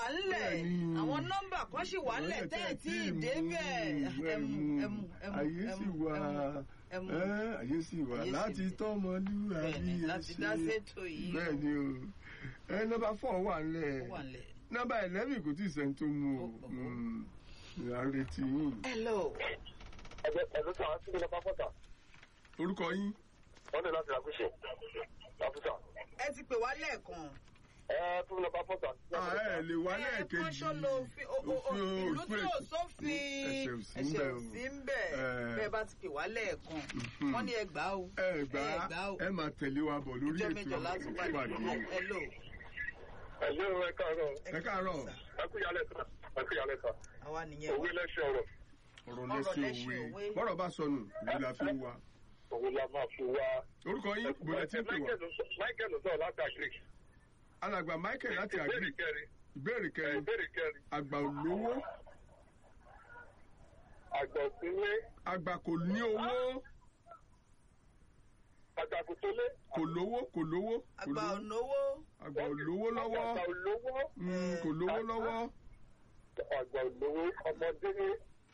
wà ńlẹ̀ Bẹ́ẹ̀ni. àwọn nọ́mbà kan sì wà ńlẹ̀ tẹ́ ẹ̀ tí ì débẹ̀ ẹmu ẹmu ẹmu ayé sì ẹmu wà ẹmu ẹ́, ayé sì wà Ayé sì láti wà. tọ́mọlúwàbí Bẹ́ẹ̀ni, ẹ láti ṣe. dá sétò yìí. bẹ́ẹ̀ni o ẹ nọ́mbà fọ́ wà ńlẹ̀ ó wà ńlẹ̀. nọ́mbà eleven kò tí ì sẹ́ni tó mú o Ó, ó, ó. Mm, à ń retí yín hello ẹgbẹ́ ẹ̀lú tí wọ́n ti gbé lọ pápọ́tà orúkọ yín wọ́n lè láti làkúṣe láfíìsà. ẹ ti pè wá lẹ́ẹ̀kan. ẹ tún lọ pápọ́tà. Ah, ẹ lè wá ẹ lẹ́ẹ̀kejì kọ́ṣọ́ lo òfin o- o- o- Òfin- ìlú tí òfin- ò sófin ẹ̀ṣẹ̀ ò sí ń ẹ̀ṣẹ̀ bẹ̀ ò o. sí ń bẹ̀ Eh. bẹ́ẹ̀ bá ti pè wá lẹ́ẹ̀kan Mhm. wọ́n ní ẹ gbà ó ẹ gbà ẹ gbà ó ẹ máa tẹ̀lé wa bọ̀ lórí ìjọ ètò mẹ́jọ láti pàdé ìpàdé hello. ẹ̀lú ẹ káàárọ̀ ẹ káàárọ̀ ẹ kú yálẹ̀ sà ẹ kú yálẹ̀ sà àwa nìyẹn òwe lẹ́sẹ̀ ọ̀rọ̀ ọ̀rọ̀ Ọ̀rọ̀ lẹ́sìn lẹ́sìn òwe òwe. bọ́rọ̀ bá sọnù òwe la fi ń wa òwe la máa fi wá. orúkọ yín bọ̀dẹ̀ tí ń pè wá Michael sọ̀rọ̀ láti àgíríkì. alàgbà Michael láti ìbéèrè àgbè kẹrin ìbéèrè kẹrin ìbéèrè kẹrin àgbà olówó àgbà òsínlé àgbà kò ní owó àgbàkùtólé kò lówó kò lówó kò àgbà lówó ònówó àgbà olówó lọ́wọ́ àgbà olówó Mm, kò lówó lọ́wọ́ àgbà olówó ọmọdé ní.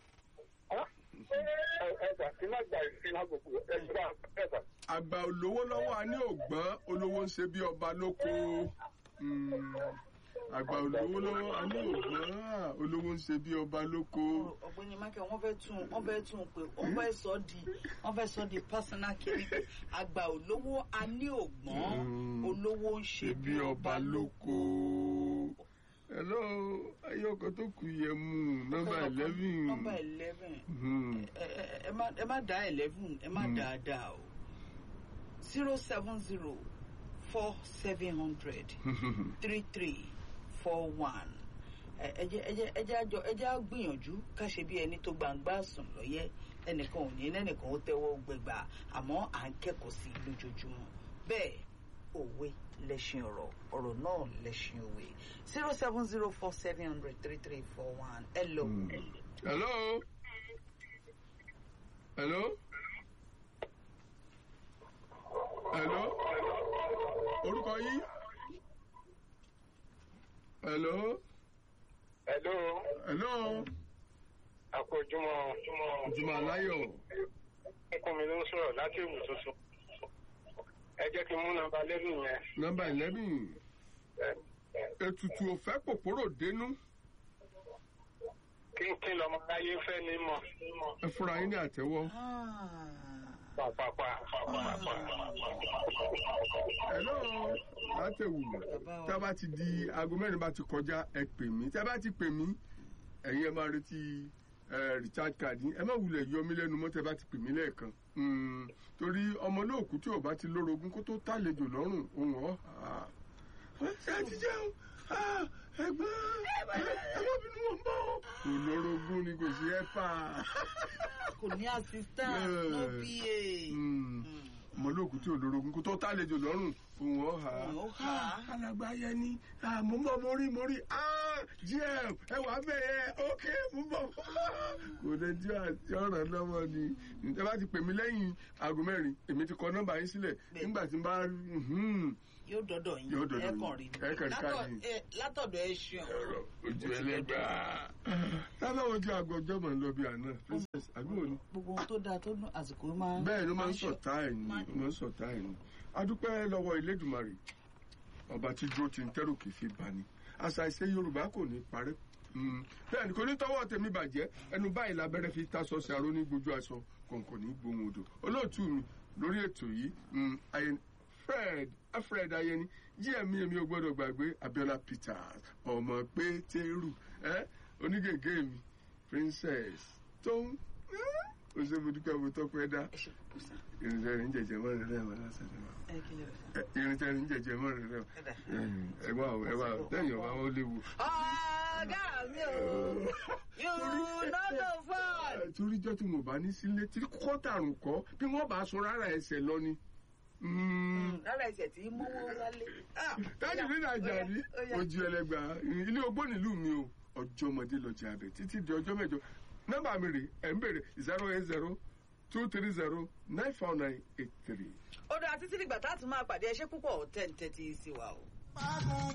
ẹ̀sà tí má gba ìfín lágbègbè ẹ̀sà ẹ̀sà. àgbà olówó lọ́wọ́ a ní ògbọ́n olówó ń ṣe bí ọba lóko Mm, àgbà olówó lọ́wọ́ a ní ògbọ́n ah, olówó ń ṣe bí ọba lóko. ọ̀gbẹ́ni michael wọ́n fẹ́ tún wọ́n fẹ́ tún pé wọ́n fẹ́ sọ di wọ́n fẹ́ sọ di personal kiri pé àgbà olówó a ní ògbọ́n Mm. olówó ń ṣe bí ọba lóko. hello ayé ọkọ tó kù yẹ mú nọ́mbà eleven. nọ́mbà eleven Hmm. ẹ ẹ- ẹ má ẹ má dá eleven ẹ má dá a dá o zero seven zero four seven hundred three three four one ẹ jẹ́ ẹ jẹ́ ẹ jẹ́ àjọ ẹ jẹ́ á gbìyànjú ká ṣe bí ẹni tó gbangba sùn lọ́yẹ́ ẹnìkan ò ní lẹ́nìkan ó tẹ́wọ́ gbẹgbà àmọ́ à ń kẹ́kọ̀ọ́ sí i lójoojúmọ́ bẹ́ẹ̀ òwe lẹ́ṣin ọ̀rọ̀ ọ̀rọ̀ náà lẹ́ṣin òwe zero seven zero four seven hundred three three four one hello. Hmm. hello. hello. hello. orúkọ yín. hello. Hello, hello. àpòjúmọ̀ ìjùmọ̀ aláyọ̀. ọkùnrin mi ló ń sọ̀rọ̀ láti ìwù tuntun. Ẹ jẹ́ kí n mú nọ́mbà lẹ́nu yẹn. nọ́mbà eleven. ètùtù òfẹ́ pòpòrò dénú. Kí n kí lọ́mọ láyé fẹ́ ní mọ̀. ẹ fúnra yín ní àtẹ́wọ́. Ah. Pàpàpà. hello. látẹ̀wù Bàbá wa. tí a bá ti di aago mẹ́rin bá ti kọjá ẹ pè mí tí a bá ti pè mí ẹ̀yin ẹ máa retí ẹ, recharge card yín ẹ má wulẹ̀ yọ mí lẹ́nu mọ́ tí a bá ti pè mí lẹ́ẹ̀kan Mm, torí ọmọ olóòkú tí ò bá ti lórogún kó tó tàlejò lọ́rùn òun ọ̀ ṣé ẹ ti jẹun Ah, ẹ̀gbọ́n ẹ má bínú wọn bọ̀ kò lórogún ni kò sí ẹ fà kò ní assistant Yeah. no pa. Mm, ọmọ olóòkú tí ò lórogún kó tó tàlejò lọ́rùn òun ọ̀ Òun ó hà á. alàgbà yẹn ni ah, mo ń bọ̀ mo rí mo rí ah, gm ẹ wà bẹ́ẹ̀ ok mo ń bọ̀ kò lè jẹ́ àti ọ̀ràn lọ́wọ́ ni ẹ bá ti pè mí lẹ́yìn aago mẹ́rin èmi ti kọ nọ́mbà yín sílẹ̀ Bẹ́ẹ̀. nígbà tí n bá mhm, yóò dọdọ yín Yóò dọ̀dọ̀ ẹ yín. kàn rí Ẹ kàn rí Látọ̀- káàdì. ẹ- látọ̀dọ̀ ẹ ṣeun ọ̀rọ̀ ojú ẹlẹ́gbà tábà ojú aago ọjọ́ mọ̀ ń lọ bí àná princess àbúrò ni gbogbo ohun tó dáa tó dùn àsìkò máa ń bẹ́ẹ̀ ló máa ń ṣọ- sọ̀tá ẹ̀ ní máa ń- ló máa ń sọ̀tá ẹ̀ ní. adúpẹ́ lọ́wọ́ Elédùmarè ọba tí dúró ti ń tẹ́rù kì í fi bà ní àṣà ìṣe Yorùbá kò ní parẹ́ Mm. bẹ́ẹ̀ ni kò ní tọwọ́ tèmi bàjẹ́ ẹnu báyìí lábẹ́rẹ́ fi tasọ sí aró ní gbójú aṣọ kọ̀ǹkọ̀ ní gbóhùn odò olóòtú mi lórí ètò yìí mm, Ayen- Fred Alfred Ayeni gmi èmi ò gbọ́dọ̀ gbàgbé Abiola Peters ọmọ Pétérù ẹ onígègé mi Princess tó ń ó ṣe mo dúpẹ́ mo tọ́pẹ́ dá ẹ ṣe kù sá irinṣẹ́ rẹ̀ ń jẹ̀jẹ̀ mọ́ rẹ̀ rẹ̀ wọ́n lásán ni wọ́n. ẹ kí lè rẹ sá. irinṣẹ́ rẹ̀ ń jẹ̀jẹ̀ mọ́ rẹ̀ rẹ̀ Ẹ dà. ẹ wá o ẹ wá o lẹ́yìn ọ̀wá ó léwu. ọ̀gá mi ò you no go far. toríjọ́ tí mo bá ní sílé tí kọ́tàrún kọ́ bí wọ́n bá sun rárá ẹsẹ̀ lọ ni. lára ẹsẹ̀ tí mówó wálé. Ah, tájù ní nàìjíríà ní ó yá. ojú ẹlẹgbà ilé ogbó nílùú mi o ọjọ́ ọmọdé lọ́jà abẹ títí di ọjọ́ mẹ́jọ nọ́mbà mi rè ẹ̀ ń bèrè zero eight zero two three zero nine four nine eight three. ó dáa títí dìgbà tá a tún máa pàdé ẹṣẹ́ púpọ̀ tẹ̀ ń tẹ́tí sí wa o.